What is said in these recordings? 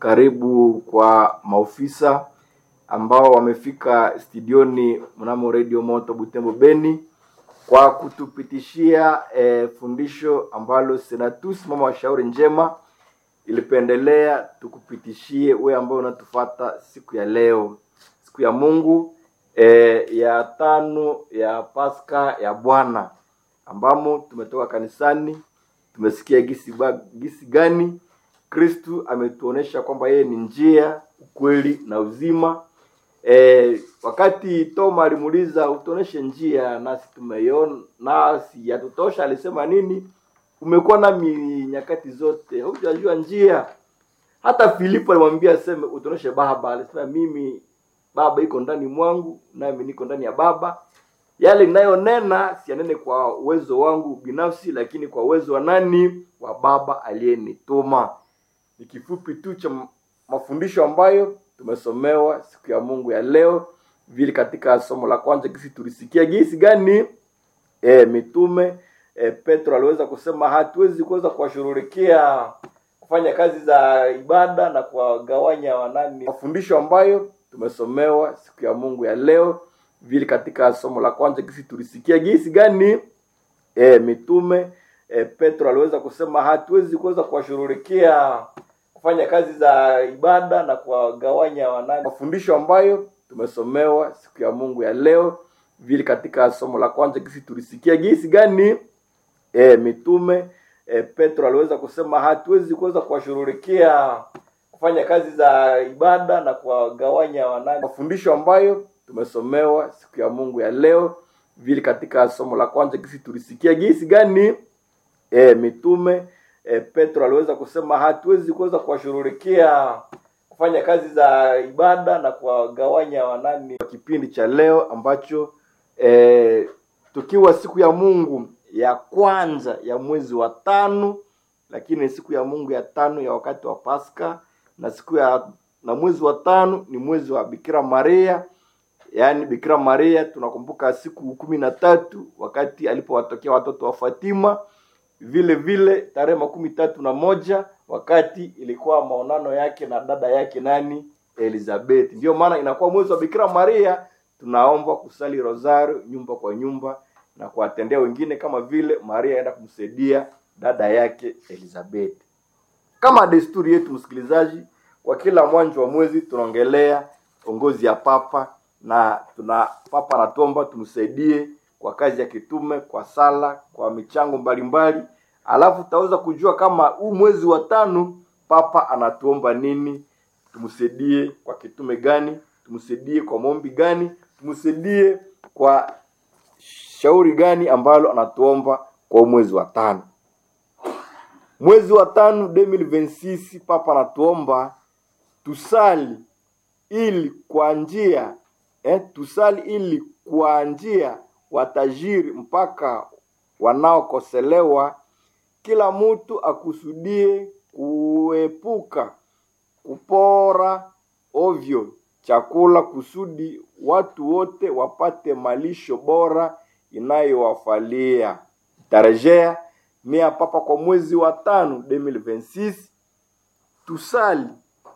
karibu kwa maofisa ambao wamefika studioni mnamo Radio Moto Butembo Beni kwa kutupitishia eh, fundisho ambalo Senatus mama wa shauri njema ilipendelea tukupitishie wewe ambao unatufata siku ya leo, siku ya Mungu eh, ya tano ya Pasaka ya Bwana ambamo tumetoka kanisani, tumesikia gisi, ba, gisi gani Kristu ametuonesha kwamba yeye ni njia, ukweli na uzima. E, wakati Toma alimuuliza utuoneshe njia, nasi tumeiona, nasi yatutosha, alisema nini? Umekuwa nami nyakati zote, hujajua njia. Hata Filipo alimwambia aseme utuoneshe Baba, alisema mimi Baba iko ndani mwangu, nami niko ndani ya Baba. Yale ninayonena siyanene kwa uwezo wangu binafsi, lakini kwa uwezo wa nani? Wa Baba aliyenituma. Ni kifupi tu cha mafundisho ambayo tumesomewa siku ya Mungu ya leo, vile katika somo la kwanza gisi tulisikia gisi gani e, mitume e, Petro aliweza kusema hatuwezi kuweza kuwashughulikia kufanya kazi za ibada na kuwagawanya wanani. Mafundisho ambayo tumesomewa siku ya Mungu ya leo, vile katika somo la kwanza gisi tulisikia gisi gani e, mitume e, Petro aliweza kusema hatuwezi kuweza kuwashughulikia kufanya kazi za ibada na kuwagawanya wanani. Mafundisho ambayo tumesomewa siku ya Mungu ya leo, vile katika somo la kwanza gisi tulisikia gisi gani e, mitume e, Petro aliweza kusema hatuwezi kuweza kuwashughulikia kufanya kazi za ibada na kuwagawanya wanani. Mafundisho ambayo tumesomewa siku ya Mungu ya leo, vile katika somo la kwanza gisi tulisikia gisi gani e, mitume e, Petro aliweza kusema hatuwezi kuweza kuwashughulikia kufanya kazi za ibada na kuwagawanya wanani. Kipindi cha leo ambacho e, tukiwa siku ya Mungu ya kwanza ya mwezi wa tano, lakini siku ya Mungu ya tano ya wakati wa Pasaka na siku ya na mwezi wa tano ni mwezi wa Bikira Maria, yaani Bikira Maria tunakumbuka siku kumi na tatu wakati alipowatokea watoto wa Fatima vile vile tarehe makumi tatu na moja wakati ilikuwa maonano yake na dada yake nani Elizabeth. Ndiyo maana inakuwa mwezi wa Bikira Maria, tunaomba kusali rosario nyumba kwa nyumba na kuwatendea wengine kama vile Maria aenda kumsaidia dada yake Elizabeth. Kama desturi yetu, msikilizaji, kwa kila mwanzo wa mwezi tunaongelea ongozi ya papa na tuna papa anatuomba tumsaidie kwa kazi ya kitume, kwa sala, kwa michango mbalimbali. Alafu tutaweza kujua kama huu mwezi wa tano papa anatuomba nini, tumsaidie kwa kitume gani, tumsaidie kwa maombi gani, tumsaidie kwa shauri gani ambalo anatuomba kwa mwezi wa tano. Mwezi wa tano 2026 papa anatuomba tusali ili kwa njia eh, tusali ili kwa njia watajiri mpaka wanaokoselewa, kila mtu akusudie kuepuka kupora ovyo chakula, kusudi watu wote wapate malisho bora inayowafalia. Tarejea nia papa kwa mwezi wa tano 2026 tusali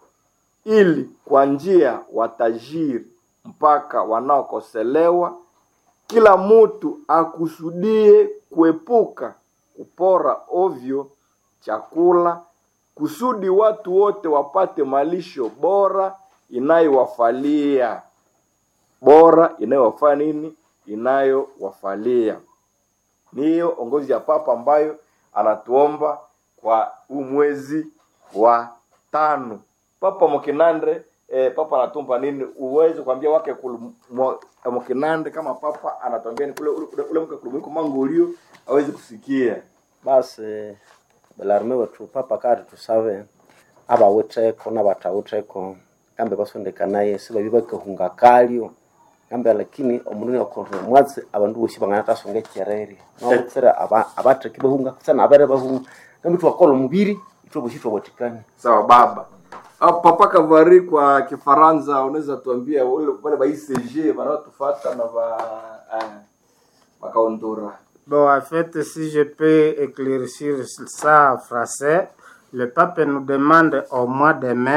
ili kwa njia watajiri mpaka wanaokoselewa kila mtu akusudie kuepuka kupora ovyo chakula kusudi watu wote wapate malisho bora inayowafalia bora inayowafaa nini inayowafalia niyo ongozi ya papa ambayo anatuomba kwa huu mwezi wa tano papa mokinandre eh, papa anatumpa nini uweze kuambia wake mokinande kama papa anatuambia ni kule ule, ule mke kulumiko mangolio awezi kusikia basi belarme wetu papa kati tusave abawitheko nabatawitheko kambe basondekanaye sibabi bakahunga kalyo kambe lakini omundu nyakorre mwatsi abandu bosi bangana tasonga ekyerere nobutsira abatheki bahunga sana abere bahunga kambe twakola omubiri itwe bosi twawatikania sawa baba Ah, papa kavari kwa kifaransa unaweza tuambia wale wale ba ICG wanaotufata na ba eh, bakaondora Bon, en fait, si je peux éclaircir ça en français, le pape nous demande au mois de mai